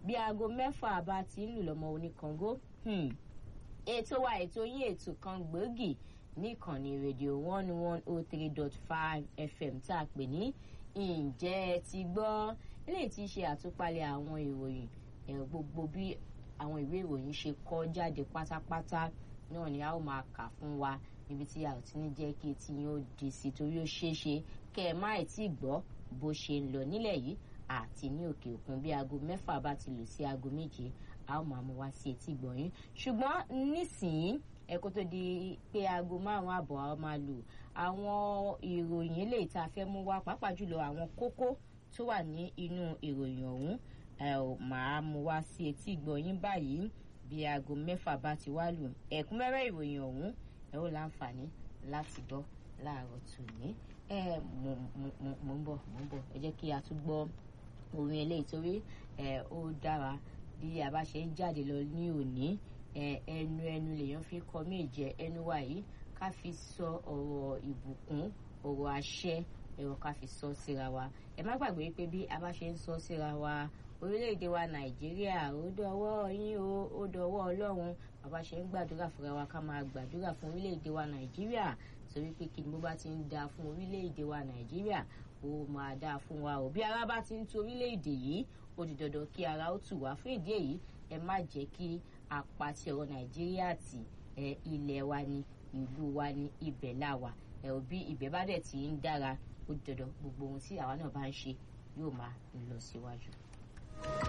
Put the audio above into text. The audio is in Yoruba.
bí aago mẹ́fà bá ti ń lù lọ́mọ oníkàngó ètò wa ètò yín ètò kan gbòógì níkànnì rédíò one one oh three dot five fm tá a pè ní ǹjẹ́ ẹ ti gbọ́ eléyìí tí í ṣe àtúpalẹ̀ àwọn ìròyìn gbogbo bí àwọn ìwé ìròyìn ṣe kọ jáde pátápátá náà ni a ó máa kà fún wa níbi tí a ò ti ní jẹ́ kí etí yín ó di sí torí ó ṣeé ṣe kẹ́ ẹ má tí ì gbọ́ bó ṣe ń lọ nílẹ̀ yìí àti ní òkè òkun bí aago mẹ́fà bá ti lù sí aago méje a ó máa mú wá sí etí gbọ̀nyìn ṣùgbọ́n nísìnyí ẹ̀kọ́ tó di pé aago márùn-ún àbọ̀ a máa lù àwọn ìròyìn eléyìí tá a fẹ́ mú wá pàápàá jùlọ àwọn kókó tó wà ní inú ìròyìn ọ̀hún ẹ ò máa mú wá sí etí gbọ̀nyìn báyìí bí aago mẹ́fà bá ti wá lù ẹ̀kúnmẹ́rẹ́ ìròyìn ọ̀hún ẹ ó láǹfààní láti gbọ́ láàárọ̀ tòní ẹ mò ń bọ̀ mò ń bọ̀ ẹ jẹ́ kí a tún gbọ́ orin eléyìí torí ẹ ó dára bí a bá ṣe ń jáde lọ ní òní ẹnu ẹnu lèèyàn fi kọ méje ẹnu wa yìí ká fi sọ ọ̀rọ̀ ìbùkún ọ̀rọ̀ àṣẹ ẹ̀rọ ká fi sọ síra wa ẹ má gbàgbé pé bí a bá ṣe ń sọ síra wa orílẹ̀-èdè wa nàìjíríà ó dọwọ́ yín o ó dọwọ́ ọlọ́run bàbá ṣe ń gbàdúrà fúnra wa ká máa gbàdúrà fún orílẹ̀-èdè wa nàìjíríà torí pé kí ni bó bá ti ń da fún orílẹ̀-èdè wa nàìjíríà ó máa dáa fún wa o bí ara bá ti ń tu orílẹ̀-èdè yìí ó di dandan kí ara ó tù wá fún ìdí èyí ẹ má jẹ́ kí apàtì ọ̀rọ̀ nàìjíríà tì ẹ ilẹ̀ wa ni ìlú wa ni ibẹ̀ la wà ẹ ò bí ibẹ̀ bá dẹ̀ ti ń dára ó di dandan gbogbo ohun tí àwa náà bá ń ṣe yóò máa lọ síwájú.